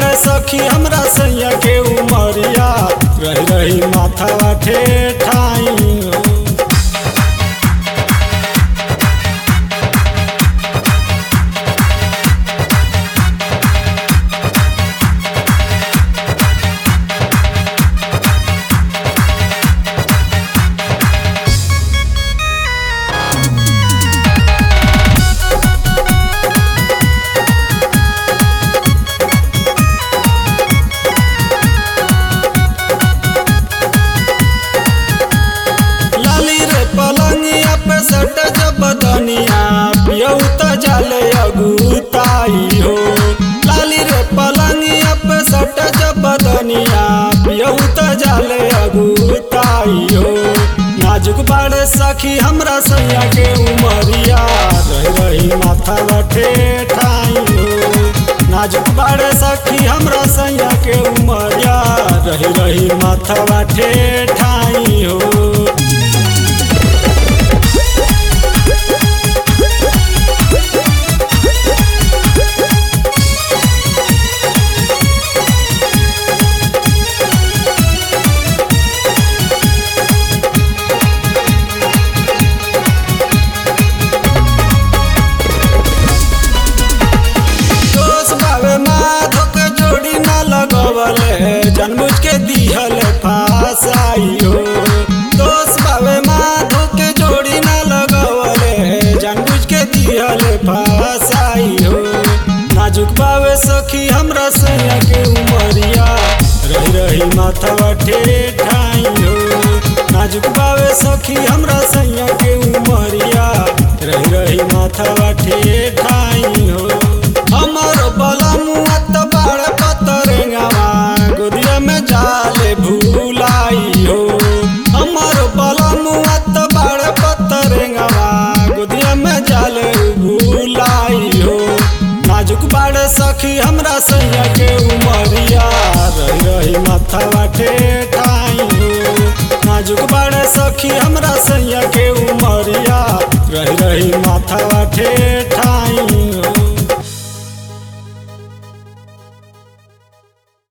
बाड़े सखी हमरा सैया के उमरिया रही रही माथा ठेठाई हो लाली रे पलंगिया पे सट जब बदनिया पियऊ त जाले अगुताई हो लाली रे पलंगिया पे सट जब बदनिया पियऊ त जाले अगुताई हो नाजुक बाड़े सखी हमरा सैया के उमरिया रही रही माथा बठे ठाई हो नाजुक बाड़े सखी हमरा सैया के उमरिया रही रही माथा बठे ठाई हो दोष बावे माधो के जोड़ी ना लगवले जनमुझ के दिहल फासाई हो दोष बावे माधो के जोड़ी ना लगवले जनमुझ के दिहल फासाई हो नाजुक बावे सखी हमरा सैया के उमरिया रही रही माथा ठेठाई हो नाजुक बावे सखी हमरा सैया के उमरिया रही रही माथा ठेठाई हो हमर बलमुआ त बाड़ पतरेंगावा गोदिया में जाले भूलाई हो हमर बलमुआ त बाड़ पतरेंगावा गोदिया में जाले भूलाई हो नाजुक बाड़े सखी हमरा सैया के उमरिया रही रही माथा ठेठाई हो नाजुक बाड़े सखी हमरा सैया के उमरिया रही रही माथा ठे